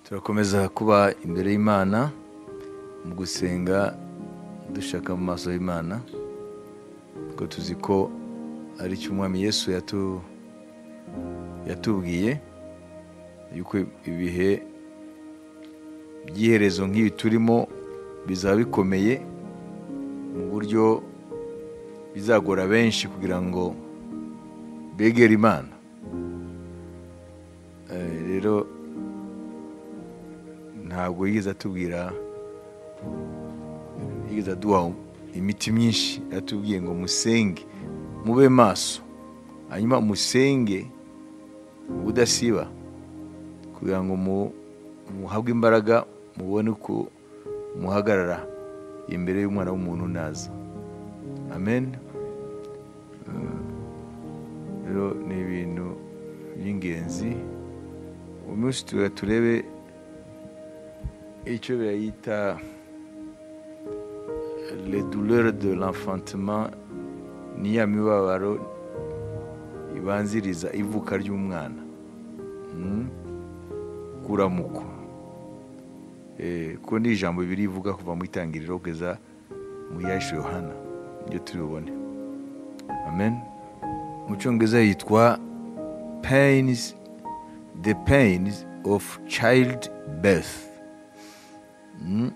turakomeza kuba imbere y'imana mu gusenga dushaka mu maso y'imana kuko tuzi ko ari cyo umwami yesu yatu- yatubwiye yuko ibihe by'iherezo nk'ibi turimo bizaba bikomeye mu buryo bizagora benshi kugira ngo begere imana Eh, rero ntabwo yigeze atubwira yigeze aduha imiti myinshi atubwiye ngo musenge mube maso hanyuma musenge ubudasiba kugira ngo mu- muhabwe imbaraga mubone uko muhagarara imbere y'umwana w'umuntu naza amen Eh, rero ni ibintu by'ingenzi uyu munsi tuba turebe icyo bayita les douleurs de l'enfantement ni ya mibabaro ibanziriza ivuka ry'umwana Mm. kuramuko Eh, kuko ni ijambo bibiri rivuga kuva mu itangiriro kugeza mu yacu yohana ibyo turi bubone amen mu cyongereza yitwa pains the pains of child birth Mm,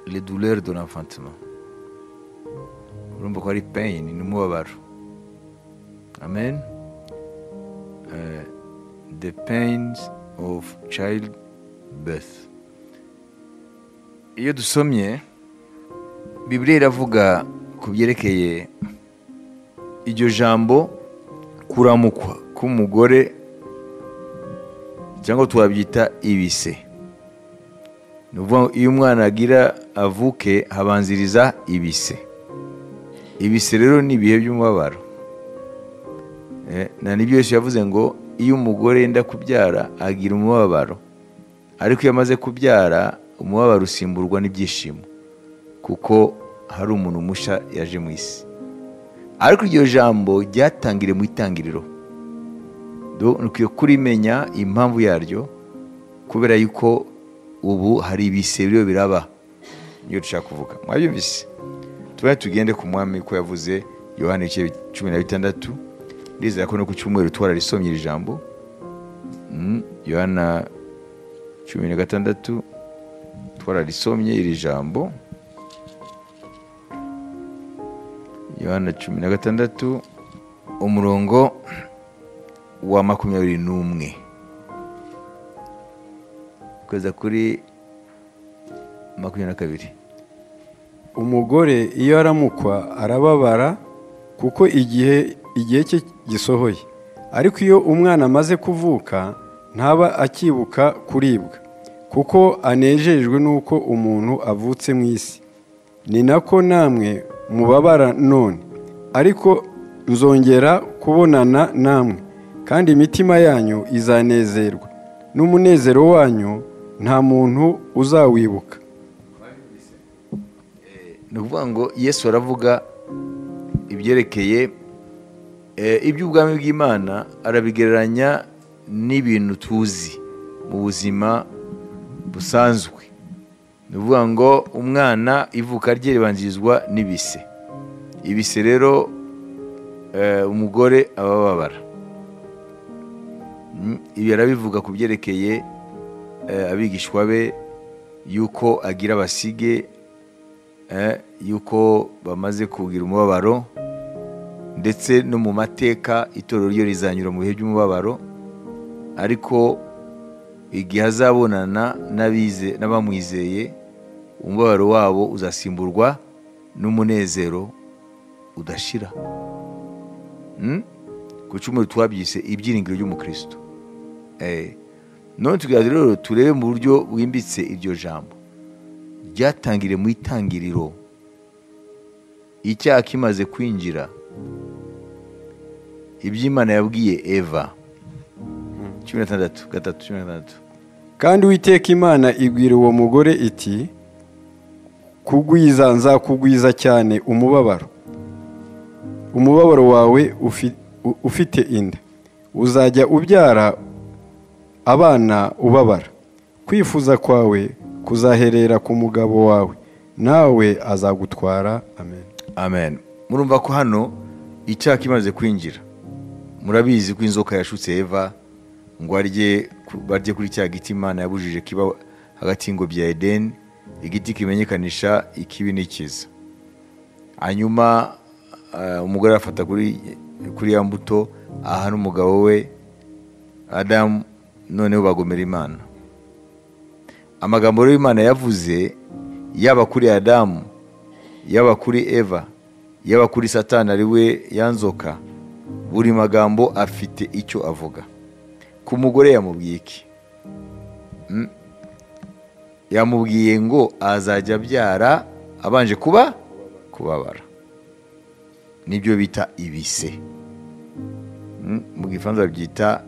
les douleurs de l'enfantement urumva ko ari pain ni umubabaro amen Eh, the pains of child birth iyo dusomye bibiliya iravuga ku byerekeye iryo jambo kuramukwa k'umugore cyangwa twabyita ibise ni ukuvuga ngo iyo umwana agira avuke habanziriza ibise ibise rero ni ibihe by'umubabaro Eh, na nibyo yesu yavuze ngo iyo umugore yenda kubyara agira umubabaro ariko iyo amaze kubyara umubabaro usimburwa n'ibyishimo kuko hari umuntu mushya yaje mu isi ariko iryo jambo ryatangiriye mu itangiriro Do- ukwiye kurimenya impamvu yaryo kubera yuko ubu hari ibise biriyo biraba niyo dushaka kuvuga mwabyumvise tubaye tugende ku mwami ko yavuze yohani igice cumi na bitandatu ndizera ko no ku cyumweru twararisomye iri jambo Mm, yohana cumi na gatandatu twararisomye iri jambo yohana cumi na gatandatu umurongo wa makumyabiri n'umwe kugeza kuri makumyabiri na kabiri umugore iyo aramukwa arababara kuko igihe igihe cye gisohoye ariko iyo umwana amaze kuvuka ntaba akibuka kuribwa kuko anejejwe n'uko umuntu avutse mu isi ni nako namwe mubabara none ariko nzongera kubonana namwe kandi imitima yanyu izanezerwa n'umunezero wanyu nta muntu uzawibuka ni ukuvuga ngo yesu aravuga ibyerekeye eh, iby'ubwami bw'imana arabigereranya n'ibintu tuzi mu buzima busanzwe ni ukuvuga ngo umwana ivuka rye ribanzirizwa n'ibise ibise rero eh, umugore aba ababara Mm, ibi arabivuga ku byerekeye eh, abigishwa be yuko agira abasige eh, yuko bamaze kugira umubabaro ndetse no mu mateka itorero ryo rizanyura mu bihe by'umubabaro ariko igihe azabonana n'abize n'abamwizeye umubabaro wabo uzasimburwa n'umunezero udashira Mm? ku cyumweru twabyise ibyiringiro ry'umukristo Eh, none tugira rero turebe mu buryo bwimbitse iryo jambo ryatangiriye mu itangiriro icyaha kimaze kwinjira iby'imana yabwiye eva cumi na tandatu gatatu cumi na tandatu kandi uwiteka imana ibwira uwo mugore iti kugwiza nzakugwiza cyane umubabaro umubabaro wawe ufi- u- ufite inda uzajya ubyara abana ubabara kwifuza kwawe kuzaherera ku mugabo wawe nawe azagutwara amen amen murumva ko hano icyaha kimaze kwinjira murabizi ko inzoka yashutse eva ngo arye ku- barye kuri cya giti imana yabujije kiba hagati y'ingobyi ya edeni igiti kimenyekanisha ikibi n'ikiza hanyuma eh, umugore afata kuri kuri ya mbuto aha n'umugabo we adamu noneho bagomera imana amagambo rero imana yavuze yaba kuri adamu yaba kuri eva yaba kuri satani ari we yanzoka buri magambo afite icyo avuga ku mugore yamubwiye iki Mm. yamubwiye ngo azajya abyara abanje kuba kubabara nibyo bita ibise Mm, mu gifaransa babyita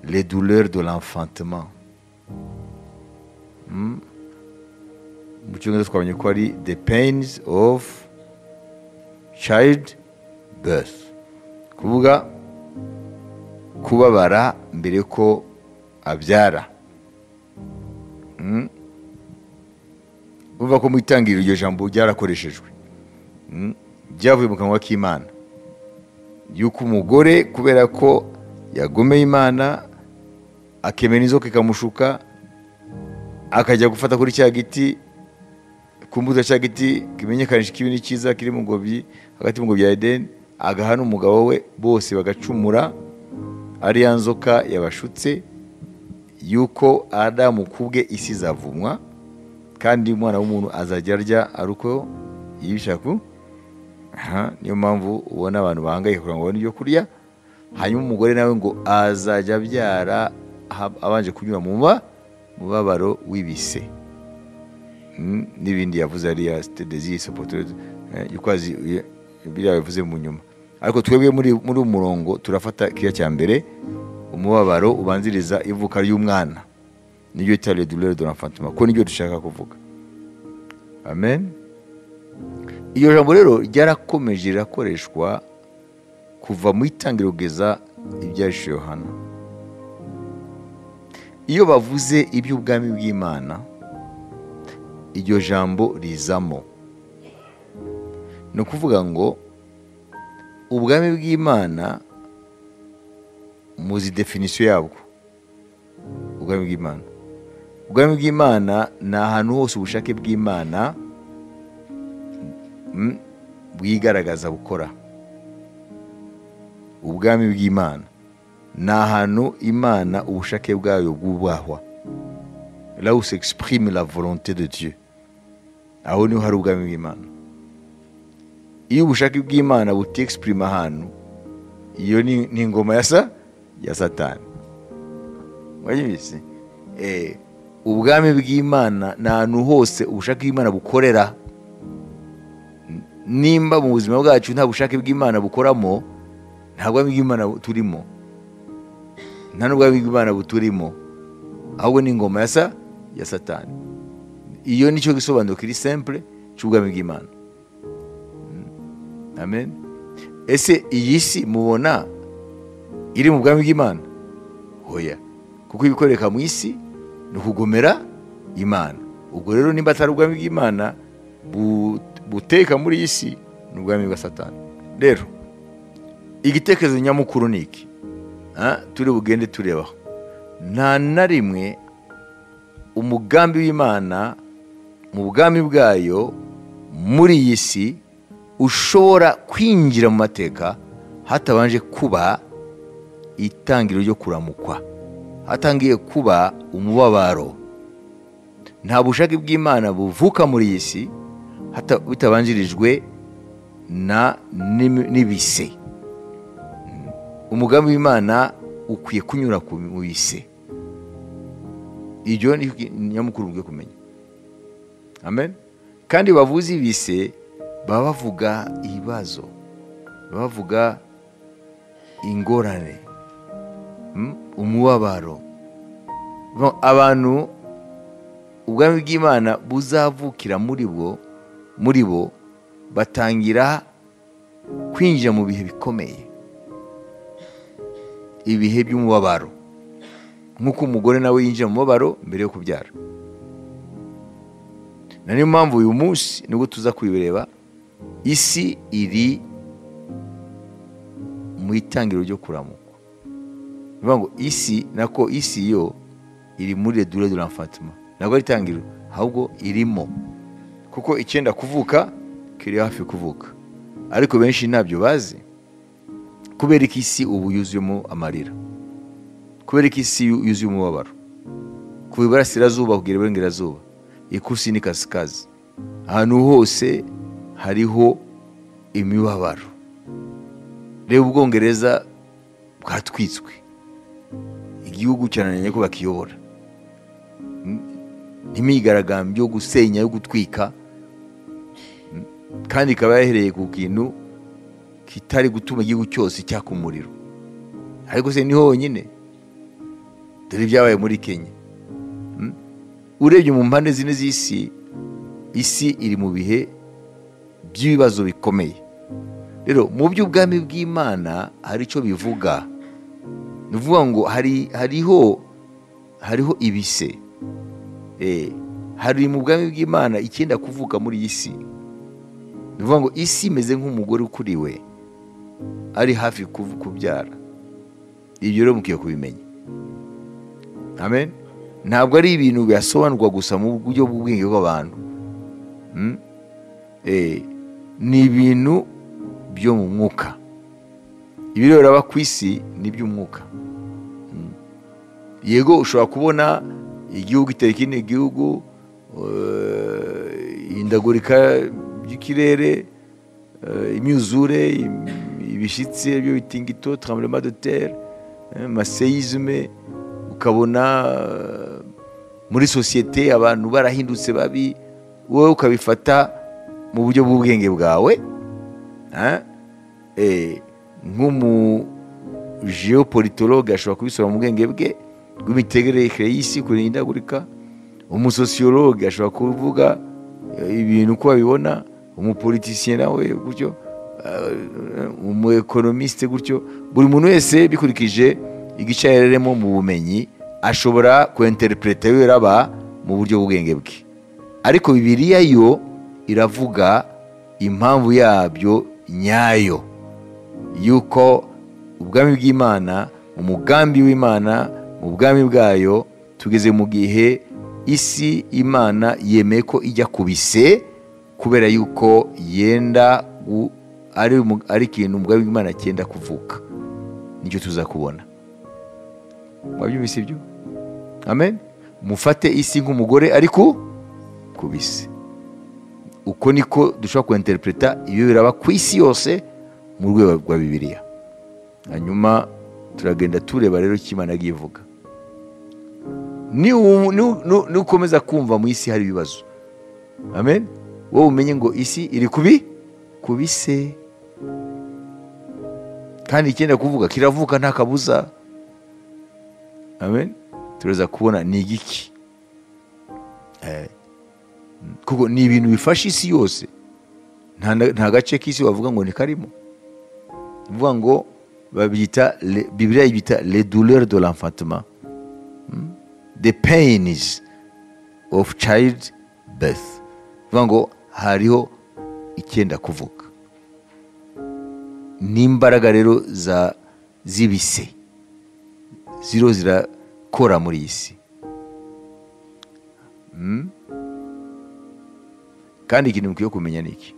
le douleur de l'enfantement Mm. mu cyongereza twabonye ko ari the pains of child birth kuvuga kubabara mbere ko abyara Mm. urumva ko mu itangiriro iryo jambo ryarakoreshejwe Mm. ryavuye mu kanwa k'imana yuko umugore kubera ko yagomeye imana akemera inzoka ikamushuka akajya gufata kuri cya giti ku mbuto cya giti kimenyekanisha ikibi n'ikiza kiri mu ngobyi hagati mu ngobyi ya edeni agaha n'umugabo we bose bagacumura ari ya nzoka yabashutse yuko adamu kubwe isi izavumwa kandi umwana w'umuntu azajya arya ari uko yibishaka ku- Aha, niyo mpamvu ubona abantu bahangayika kugira ngo babone ibyo kurya hanyuma umugore nawe ngo azajya abyara ha- abanje kunyura mu muba- mubabaro w'ibise Mm, n'ibindi yavuze ariya sitedezi sopoto yukwazi biriya yavuze mu nyuma ariko twebwe muri muri uyu murongo turafata kiriya cya mbere umubabaro ubanziriza ivuka ry'umwana niryo bita le douleur de l'enfantement ko niryo dushaka kuvuga amen iryo jambo rero ryarakomeje rirakoreshwa kuva mu itangiriro kugeza ibyahishe yohana iyo bavuze iby'ubwami bw'imana iryo jambo rizamo ni ukuvuga ngo ubwami bw'imana muzi definisiyo yabwo ubwami bw'imana ubwami bw'imana ni ahantu hose ubushake bw'imana mm, bwigaragaza bukora ubwami bw'imana ni ahantu imana ubushake bwayo bwubahwa là où s'exprime la volonté de Dieu aho niho hari ubwami bw'imana iyo ubushake bw'imana butexprime ahantu iyo ni, ni ingoma ya sa ya satani mwabyumvise eh, ubwami bw'imana ni ahantu hose ubushake bw'imana bukorera N- nimba mu buzima bwacu nta bushake bw'imana bukoramo nta bwami bw'imana bu- turimo nta n'ubwami bw'imana buturimo ahubwo ni ingoma ya sa ya satani iyo nicyo gisobanuro kiri simple cy'ubwami bw'imana Mm. amen ese iyi si mubona iri mu bwami bw'imana hoya kuko ibikoreka mu isi ni ukugomera imana ubwo rero nimba atari ubwami bw'imana bu- buteka muri iyi si ni ubwami bwa satani rero igitekerezo nyamukuru ni iki Ah, turi bugende turebaho nta na rimwe umugambi w'imana mu bwami bwayo muri iyi si ushobora kwinjira mu mateka hatabanje kuba itangiro ryo kuramukwa hatangiye kuba umubabaro nta bushake bw'imana buvuka muri iyi si hata- bitabanjirijwe na n'imi- n'ibise umugambi w'imana ukwiye kunyura ku- mu bise iryo ni nyamukuru bwe kumenya amen kandi bavuze ibise baba bavuga ibibazo baba bavuga ingorane mm, umubabaro Bon, abantu ubwami bw'imana buzavukira muri bwo muri bo batangira kwinjira mu bihe bikomeye ibihe by'umubabaro nk'uko umugore nawe yinjira mu mubabaro mbere yo kubyara na niyo mpamvu uyu munsi nibwo tuza kubireba isi iri mu itangiro ryo kuramuka ni ukuvuga ngo isi nako isi yo iri muri redure de l'enfantement ntabwo ari itangiriro ahubwo irimo kuko icyenda kuvuka kiri hafi kuvuka ariko benshi ntabyo bazi kubera ko isi ubu yuzuyemo amarira kubera ko isi yuzuye umubabaro kuva iburasirazuba kugera iburengerazuba ikusi ni kasikazi ahantu hose hariho imibabaro reba ubwongereza bwatwitswe igihugu cyananiranye ko bakiyobora n'imyigaragambyo yo gusenya yo gutwika kandi ikaba yahereye ku kintu kitari gutuma igihugu cyose cyaka umuriro ariko se ni honyine dore ibyabaye muri kenya urebye mu mpande zine z'isi isi iri mu bihe by'ibibazo bikomeye rero mu by'ubwami bw'imana hari icyo bivuga ni ukuvuga ngo hariho hariho ibise hari mu bwami bw'imana icyenda kuvuka muri iyi si ni ukuvuga ngo isi imeze nk'umugore ukuriwe ari hafi kubyara ibyo rero mukwiye kubimenya amen ntabwo ari ibintu biyasobanurwa gusa mu buryo bw'ubwenge bw'abantu ni ibintu byo mu mwuka ibireba ku isi ni iby'umwuka yego ushobora kubona igihugu itera ikindi gihugu ihindagurika ry'ikirere imyuzure ibishyitsi byo bitingito tramurema de tere maseyizme ukabona muri sosiyete abantu barahindutse babi wowe ukabifata mu buryo bw'ubwenge bwawe nk'umujeopolitologe ashobora kubisura mu bwenge bwe rw'imitegerekere y'isi kurindagurika umusosiyologe ashobora kuvuga ibintu uko babibona umupolitisiye nawe gutyo umu ekonomisite gutyo buri muntu wese bikurikije igice ahereremo mu bumenyi ashobora kwenterepureta yaba mu buryo bw'ubwenge bwe ariko bibiriya yo iravuga impamvu yabyo nyayo y'uko ubwami bw'imana umugambi w'imana mu bwami bwayo tugeze mu gihe isi imana yemeye ko ijya ku bise kubera yuko yenda ari ikintu ubwami bw'imana cyenda kuvuka nicyo tuza kubona mwabyumvise ibyo amen mufate isi nk'umugore ariko ku bisi uko niko dushobora kwenterepureta ibyo biraba ku isi yose mu rwego rwa bibiliya hanyuma turagenda tureba rero icyo imana agiye ivuga nukomeza kumva mu isi hari ibibazo amen wowe umenye ngo isi iri kubi ku bise kandi icyenda kuvuga kiravuka nta kabuza amen turaza kubona ni igiki kuko ni ibintu bifasha isi yose nta gace k'isi bavuga ngo ni karimo bavuga ngo babyita bibiriya yibita le douleur de l'enfantement the pains of child birth bivuga ngo hariho icyenda kuvuka n'imbaraga rero z'ibise ziriho zirakora muri iyi si kandi ikintu mukwiye kumenya ni iki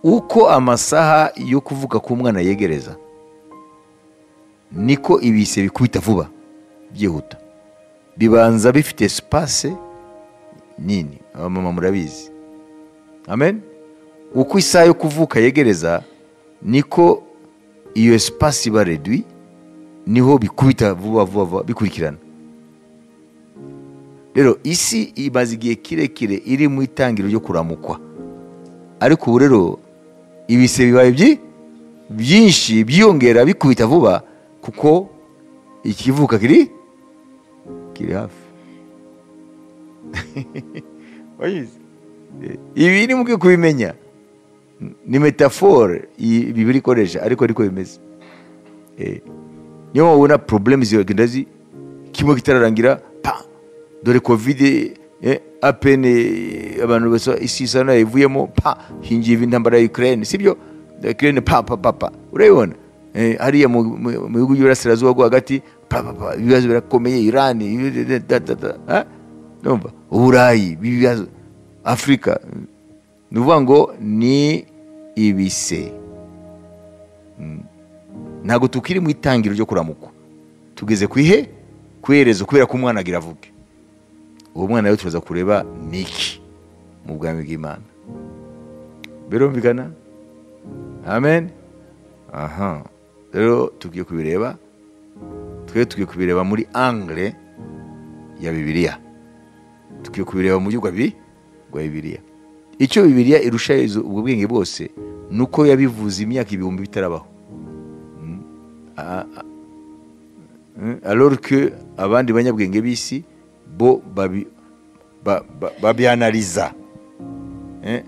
uko amasaha yo kuvuka k'umwana yegereza niko ibise bikubita vuba byihuta bibanza bifite sipase nini abamama murabizi amen uko isaha yo kuvuka yegereza niko iyo sipasi iba redwi niho bikubita vuba vuba vuba bikurikirana rero isi imaze igihe kirekire iri mu itangiro ryo kuramukwa ariko ubu rero ibise bibaye byinshi byiyongera bikubita vuba kuko ikivuka kiri kiri hafi ibi ni mubwiye kubimenya ni metafore bibiri ikoresha ariko ariko bimeze niyo wabona porobulemu zigenda kimwe kitararangira pa dore kovide eh, apene abantu basa isi isa nayo ivuyemo pa hingiye intambara ya ukraine sibyo ukraine pa pa pa pa urabibona eh, hariya mu mu- mu bihugu by'iburasirazuba rwo hagati pa pa pa ibibazo birakomeye iran ibi- da- da- da- eh? Ndumva, uburayi ibibazo afurika ni ukuvuga ngo ni ibise ntabwo tukiri mu itangiriro ryo kuramukwa tugeze ku ihe ku iherezo kubera ko umwana agira avuge uwo mwana rero turaza kureba ni iki mu bwami bw'imana birumvikana amen aha rero tugiye kubireba twe tugiye kubireba muri angre ya bibiliya tugiye kubireba mu byigwa bi rwa bibiliya icyo bibiliya irusha ubwo bwenge bwose ni uko yabivuze imyaka ibihumbi bitarabaho Mm, alors que abandi banyabwenge b'isi bo babi- ba- ba- babyanariza Eh,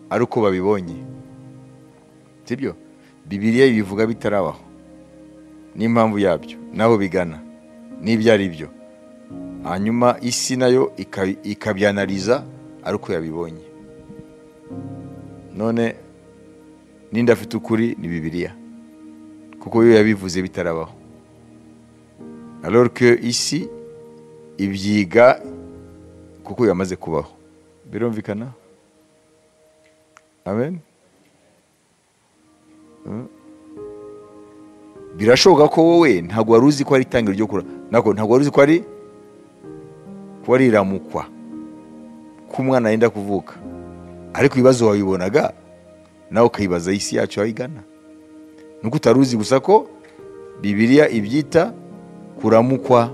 ari uko babibonye sibyo bibiliya ibivuga bitarabaho n'impamvu yabyo n'aho bigana n'ibyo ari byo hanyuma isi nayo ika- ikabyanariza ari uko yabibonye none n'indi afite ukuri ni bibiliya kuko yo yabivuze bitarabaho alors que isi ibyiga kuko yamaze kubaho birumvikana amen Mm. birashoboka ko wowe ntabwo wari uzi ko ari itangiriro ryo kura nako ntabwo wari uzi ko ari ko ari iramukwa ko umwana yenda kuvuka ariko ibibazo wabibonaga nawe ukayibaza isi yacu aho igana nuko utari uzi gusa ko bibiliya ibyita kuramukwa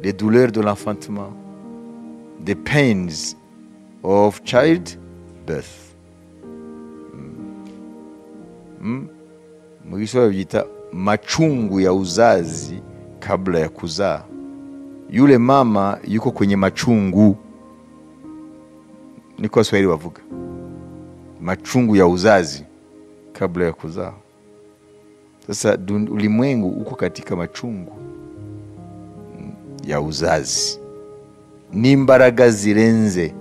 the douleur de l'enfantement the pains of child birth mu gisobanuro byita machungu ya uzazi kabla ya kuzaa yule mama yuko kwenye machungu niko waswahili bavuga machungu ya uzazi kabla ya kuzaa sasa dun- ulimwengu uko katika machungu mm, ya uzazi n'imbaraga zirenze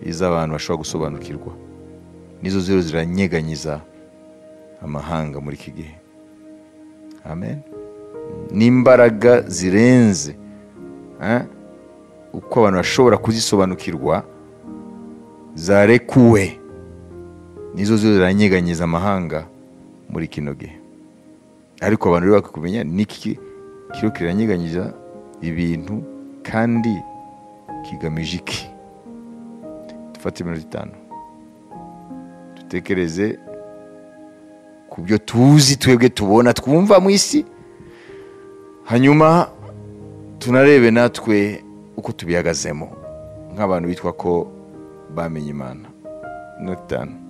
iz'abantu bashobora gusobanukirwa nizo zero ziranyeganyiza amahanga muri iki gihe amen n'imbaraga zirenze eh, uko abantu bashobora kuzisobanukirwa zarekuwe nizo zo ziranyeganyiza amahanga muri kino gihe ariko abantu rero bakakumenya niki kiro kiranyeganyiza ibintu kandi kigamije iki dufate iminota itanu dutekereze ku byo tuzi twebwe tubona twumva mu isi hanyuma tunarebe natwe uko tubihagazemo nk'abantu bitwa ko bamenye imana iminota itanu